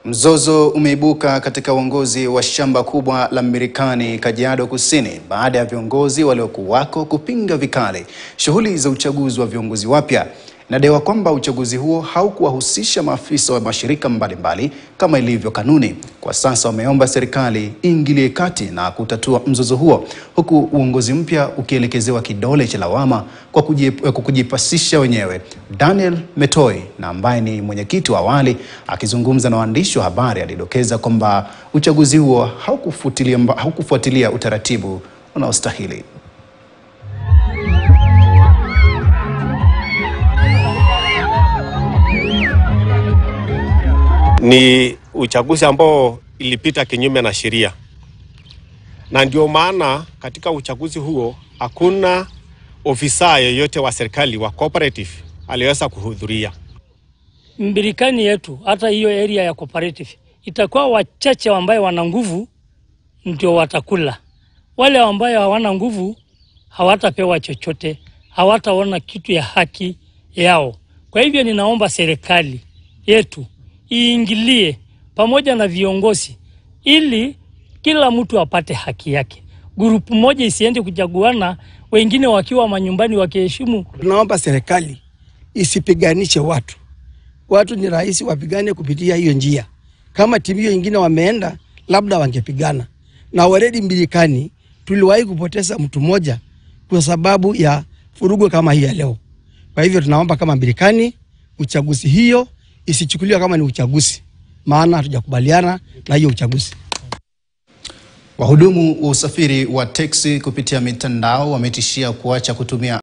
Mzozo umeibuka katika uongozi wa shamba kubwa la Mirikani, Kajiado Kusini, baada ya viongozi waliokuwako kupinga vikali shughuli za uchaguzi wa viongozi wapya. Inadaiwa kwamba uchaguzi huo haukuwahusisha maafisa wa mashirika mbalimbali kama ilivyo kanuni. Kwa sasa wameomba serikali iingilie kati na kutatua mzozo huo, huku uongozi mpya ukielekezewa kidole cha lawama kwa kujip- kwa kujipasisha wenyewe. Daniel Metoi na ambaye ni mwenyekiti wa awali akizungumza na waandishi wa habari alidokeza kwamba uchaguzi huo haukufuatilia mba- haukufuatilia utaratibu unaostahili. ni uchaguzi ambao ilipita kinyume na sheria, na ndio maana katika uchaguzi huo hakuna ofisa yeyote wa serikali wa cooperative aliweza kuhudhuria. Mbirikani yetu hata hiyo area ya cooperative itakuwa wachache ambaye wana nguvu ndio watakula. Wale ambayo hawana nguvu hawatapewa chochote, hawataona kitu ya haki yao. Kwa hivyo ninaomba serikali yetu iingilie pamoja na viongozi ili kila mtu apate haki yake. Grupu moja isiende kuchaguana, wengine wakiwa manyumbani wakiheshimu Tunaomba serikali isipiganishe watu. Watu ni rahisi wapigane kupitia hiyo njia. Kama timu hiyo ingine wameenda, labda wangepigana. Na already Mbirikani tuliwahi kupoteza mtu mmoja kwa sababu ya furugo kama hii ya leo. Kwa hivyo tunaomba kama Mbirikani uchaguzi hiyo isichukuliwe kama ni uchaguzi, maana hatujakubaliana na hiyo uchaguzi. Wahudumu wa usafiri wa teksi kupitia mitandao wametishia kuacha kutumia